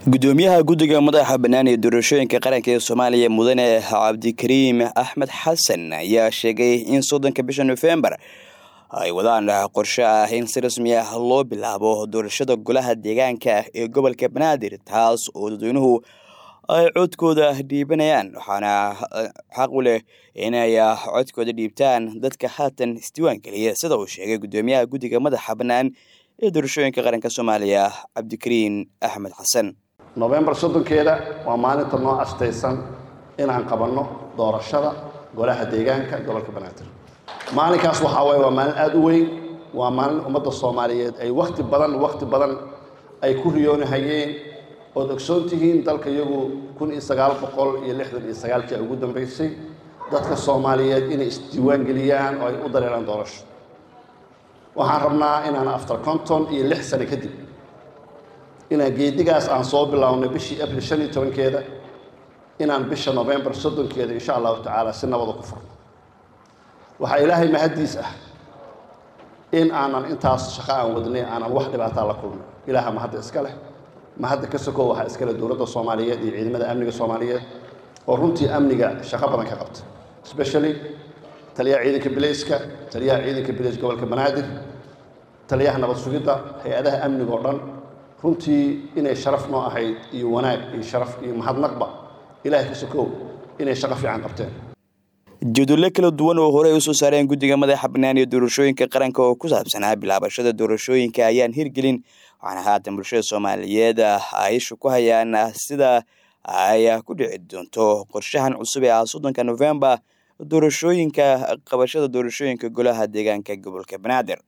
gudoomiyaha guddiga madaxa bannaan ee doorashooyinka qaranka ee soomaaliya mudane cabdikariim axmed xasan ayaa sheegay in soddonka bisha nofembar ay wadaan qorshe ah in si rasmi ah loo bilaabo doorashada golaha deegaanka ee gobolka banaadir taas oo dadweynuhu ay codkooda dhiibanayaan waxaana xaq u leh inay codkooda dhiibtaan dadka haatan isdiiwaan geliya sida uu sheegay gudoomiyaha guddiga madaxa bannaan ee doorashooyinka qaranka soomaaliya cabdikariin axmed xasan nofembar soddonkeeda waa maalinta noo astaysan inaan qabanno doorashada golaha deegaanka gobolka banaadir maalinkaas waxaa waaye waa maalin aada u weyn waa maalin ummadda soomaaliyeed ay wakhti badan wakhti badan ay ku riyoonahayeen ood ogsoon tihiin dalka iyagu kun iyo sagaal boqol iyo lixdan iyo sagaalkii ugu dambeysay dadka soomaaliyeed inay isdiiwaan geliyaan oo ay u dareeraan doorasho waxaan rabnaa inaan after conton iyo lix sano kadib inaan geedigaas aan soo bilownay bishii abril shan iyo tobankeeda inaan bisha novembar soddonkeeda insha allahu tacaala si nabada ku furno waxaa ilaahay mahaddiis ah in aanan intaas shaqo aan wadnay aanan wax dhibaataa la kulmin ilaaha mahadda iska leh mahadda ka sokow waxaa iska leh dowladda soomaaliyeed iyo ciidamada amniga soomaaliyeed oo runtii amniga shaqo badan ka qabta especially taliyaha ciidanka bilayska taliyaha ciidanka bilayska gobolka banaadir taliyaha nabad sugidda hay-adaha amniga oo dhan runtii inay sharaf noo ahayd iyo wanaag iyo sharaf iyo mahadnaqba ilaahay ka sokow inay shaqo fiican qabteen jadwallo kala duwan oo horey usoo saareen guddiga madaxa bannaan ee doorashooyinka qaranka oo ku saabsanaa bilaabashada doorashooyinka ayaan hirgelin waxaana haatan bulshada soomaaliyeed ay ishu ku hayaan sida ay ku dhici doonto qorshahan cusub ee ah soddonka nofembar doorashooyinka qabashada doorashooyinka golaha deegaanka gobolka banaadir